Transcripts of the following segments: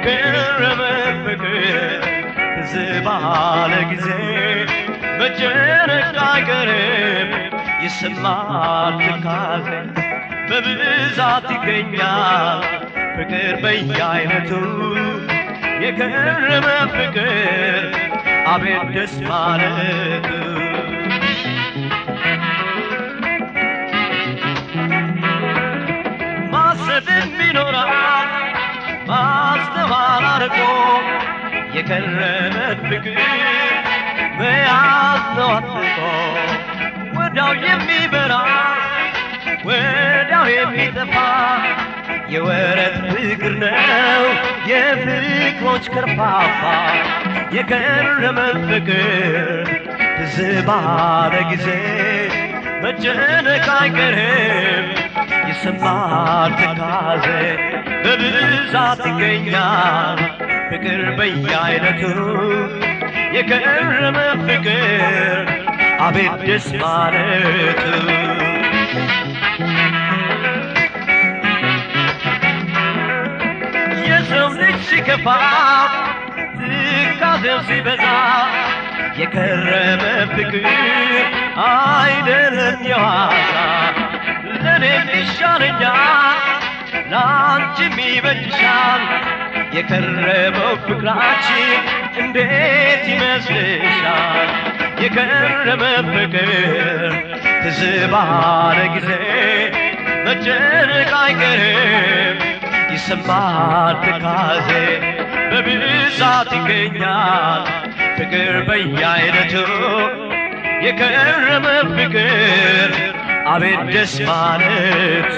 የከረመ ፍቅር ትዝ ባለ ጊዜ መጨነቅ አይቀርም ይሰማል ትካዜ በብዛት ይገኛል ፍቅር በየአይነቱ የከረመ ፍቅር አቤት ደስ ማለቱ ማሰብን ቢኖራል ማስተዋል አርቆ የከረመ ፍቅር መያዝ ነው አጥቆ ወዳው የሚበራ ወዳው የሚጠፋ የወረት ፍቅር ነው የፍቅሮች ከርፋፋ የከረመ ፍቅር ትዝ ባለ ጊዜ መጨነቅ አይቀርም ይሰማል ትካዜ በብዛት ይገኛል ፍቅር በየአይነቱ የከረመ ፍቅር አቤት ደስ ማለቱ የሰው ልጅ ሲከፋ ትካዜው ሲበዛ የከረመ ፍቅር አይደለም የዋዛ ለእኔም ይሻለኛል ለአንቺም ይበጅሻል የከረመው ፍቅራችን እንዴት ይመስልሻል የከረመ ፍቅር ትዝ ባለ ጊዜ መጨነቅ አይቀርም ይሰማል ትካዜ በብዛት ይገኛል ፍቅር በየአይነቱ የከረመ ፍቅር አቤት ደስ ማለቱ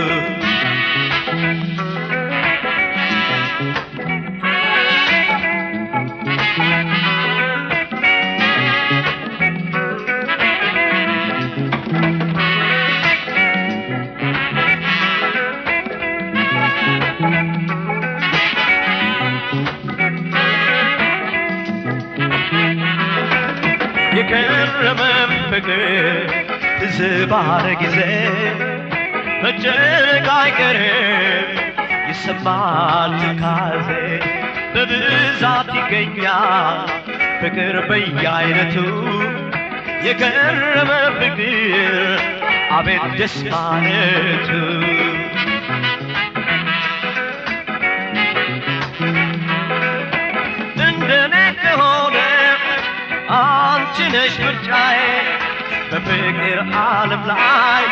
የከረመ ፍቅር ትዝ ባለ ጊዜ መጨነቅ አይቀርም ይሰማል ትካዜ በብዛት ይገኛል ፍቅር በየአይነቱ የከረመ ፍቅር አቤት ደስ ማለቱ እንደኔ ከሆነ አንቺ ነሽ ምርጫዬ በፍቅር ዓለም ላይ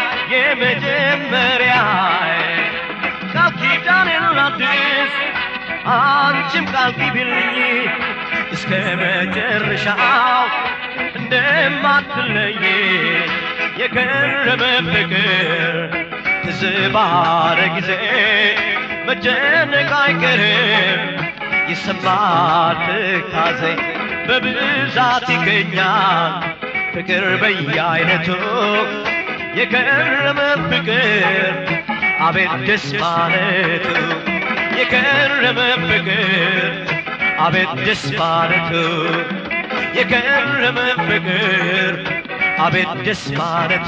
የመጀመሪያዬ ቃል ኪዳኔን ላድስ አንቺም ቃል ግቢልኝ እስከ መጨረሻው እንደማትለይ የከረመ ፍቅር ትዝ ባለ ጊዜ መጨነቅ አይቀርም ይሰማል ትካዜ በብዛት ይገኛል ፍቅር በየአይነቱ የከረመ ፍቅር አቤት ደስ ማለቱ የከረመ ፍቅር አቤት ደስ ማለቱ የከረመ ፍቅር አቤት ደስ ማለቱ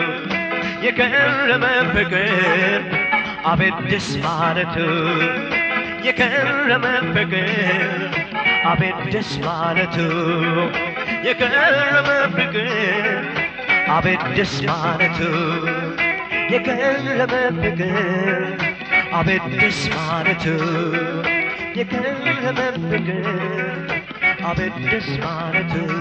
የከረመ ፍቅር አቤት ደስ ማለቱ የከረመ ፍቅር አቤት ደስ ማለቱ የከረመ ፍቅር አቤት ደስ ማለቱ የከረመ ፍቅር አቤት ደስ ማለቱ የከረመ ፍቅር አቤት ደስ ማለቱ